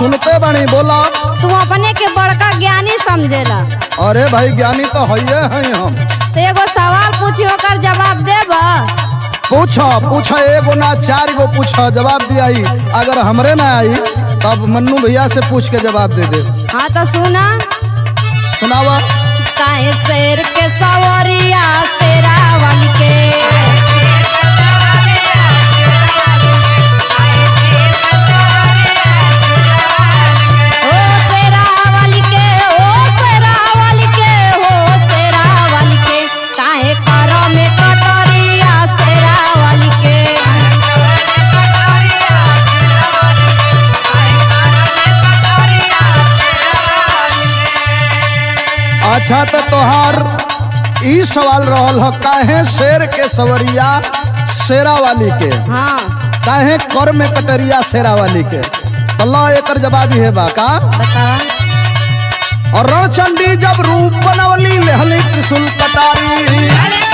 सुनते बनी बोला तू अपने के बड़का ज्ञानी समझेला अरे भाई ज्ञानी तो हइये हैं हम तो एगो सवाल पूछी ओकर जवाब देब पूछो पूछो एगो ना चार गो पूछो जवाब दियाई अगर हमरे ना आई तब मन्नू भैया से पूछ के जवाब दे दे हाँ तो सुना सुनावा काहे शेर के सवरिया शेरा वाली के ओ शेरा वाली के ओ शेरा वाली के हो शेरा वाली के काहे करो में कटोरिया शेरा वाली के अच्छा तो तोहार ई सवाल रहल ह काहे शेर के सवरिया शेरा वाली के हाँ काहे कर में कटरिया शेरा वाली के अल्लाह एकर जवाब है बा का बतावा और रणचंडी जब रूप बनवली लेहली त्रिशूल कटारी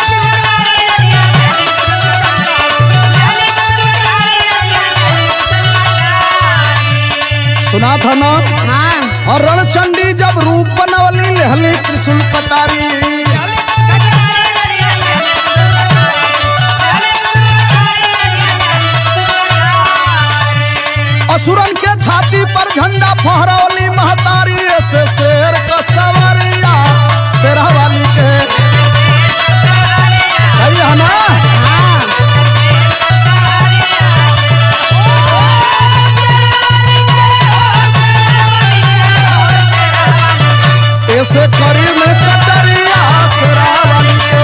सुना था ना हाँ और रणचंडी जब रूप बनवली लेहली त्रिशूल कटारी असुरन के छाती पर झंडा फहरौली महतारी से शेर का सवरिया शेरा वाली के सही है ना हाँ ऐसे करी में कटरिया शेरा वाली के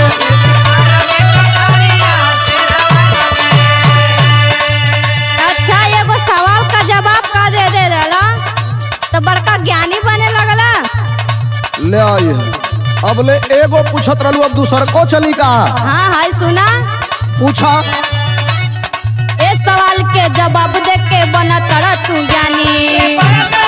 अच्छा एगो सवाल का जवाब का दे दे देला तो बड़का ज्ञानी बने लगला ले आई अब ले एगो पूछत रहलू अब दूसर को चली का हाँ हाय सुना पूछा ए सवाल के जवाब दे के बना तड़ा तू ज्ञानी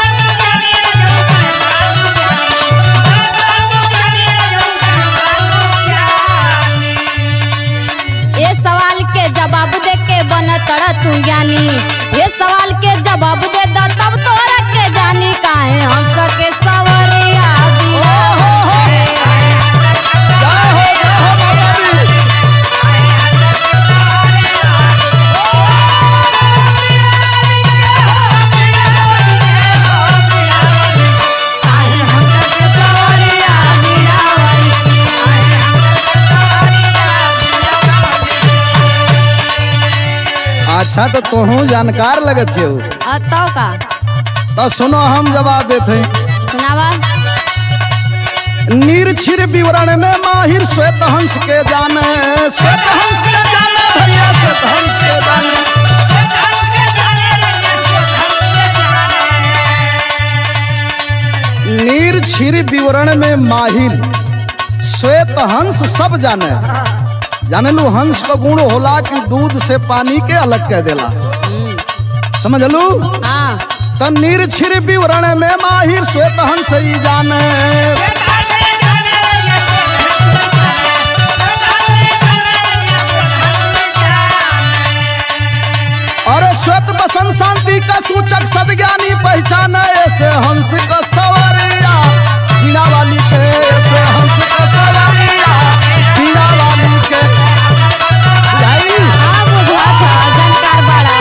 ये सवाल के जवाब दे के बना तड़ा तू ज्ञानी ये सवाल के जवाब दे दा तब तोरा के जानी काहे हंस के सवरिया बिना जय हो जय हो बाबा जी काहे हंस के सवरिया बिना वाली अच्छा तो तोहू जानकार लगत हो अतो का तो सुनो हम जवाब देते हैं सुनावा निरछिर विवरण में माहिर श्वेत हंस के जाने श्वेत हंस के जाने भैया श्वेत हंस के जाने निरछिर विवरण में माहिर श्वेत हंस सब जाने जाने लू हंस का गुण होला कि दूध से पानी के अलग कह देला समझ लू हाँ त निरछिर विवरण में माहिर श्वेत हंस ही जाने अरे श्वेत बसंत शांति का सूचक सदज्ञानी पहचान ऐसे हंस का सवरिया बीना वाली के ऐसे हंस का सवरिया बीना वाली के यही हाँ बुझा था जानकार बड़ा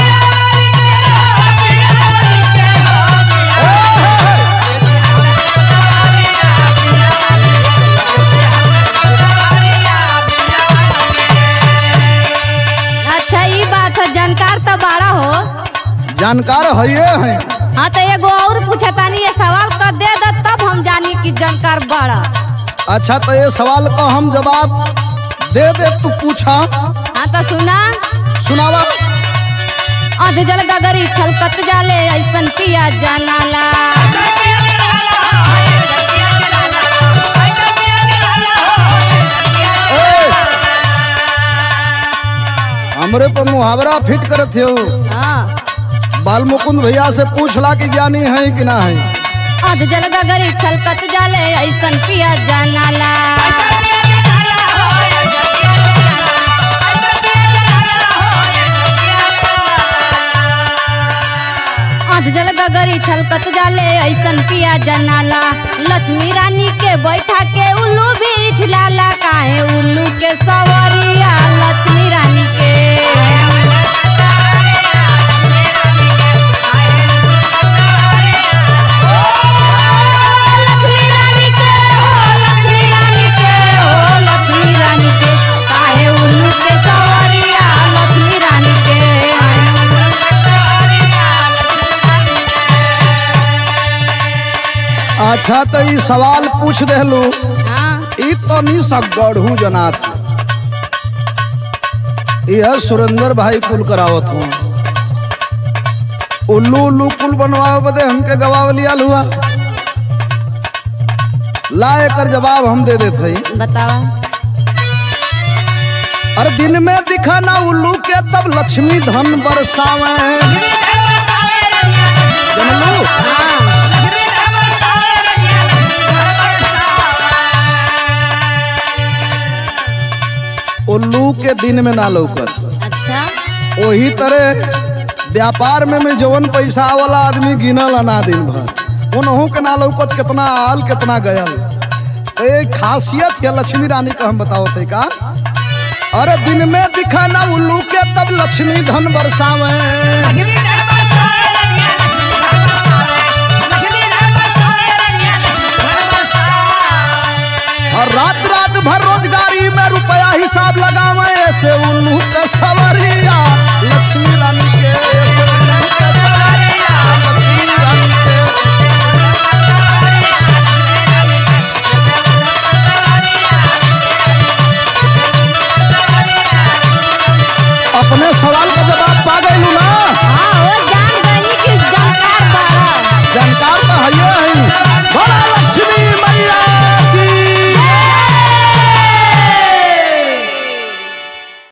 अच्छा ये बात है जानकार तो बड़ा हो जानकार है हैं हाँ तो एगो और पूछतानी ये सवाल कर दे दे तब हम जानी कि जानकार बड़ा अच्छा तो ये सवाल का हम जवाब दे दे तू पूछा हाँ तो सुना सुनावा अध जल गगरी छलकत जाले ऐसन पिया जनाला ए! हमरे पर मुहावरा फिट करत हो हाँ बाल मुकुंद भैया से पूछला कि ज्ञानी है कि ना है अध जल गगरी छलकत जाले ऐसन पिया जनाला दूध जल गगरी छलकत जाले ऐसन पिया जनाला लक्ष्मी रानी के बैठा के उल्लू भी झिलाला काहे उल्लू के सवरिया लक्ष्मी रानी के लक्ष्मी रानी के हो लक्ष्मी रानी के हो लक्ष्मी रानी के काहे उल्लू के सवरिया लक्ष्मी रानी के अच्छा तो ई सवाल पूछ देलू हाँ ई तनी सा गढ़ू जनात यह सुरेंद्र भाई कुल करावत हूँ उल्लू उल्लू कुल बनवावे बदे हमके गवाव लिया हुआ ला एकर जवाब हम दे देते हई बतावा अरे दिन में दिखा ना उल्लू के तब लक्ष्मी धन बरसावे जनलू हाँ उल्लू के दिन में ना लौकर अच्छा वही तरह व्यापार में में जवन पैसा वाला आदमी गिनल ना दिन भर उनहू के ना लौकत कितना आल कितना गयल ए खासियत है लक्ष्मी रानी का हम बताओ थे का अरे दिन में दिखा ना उल्लू के तब लक्ष्मी धन बरसावे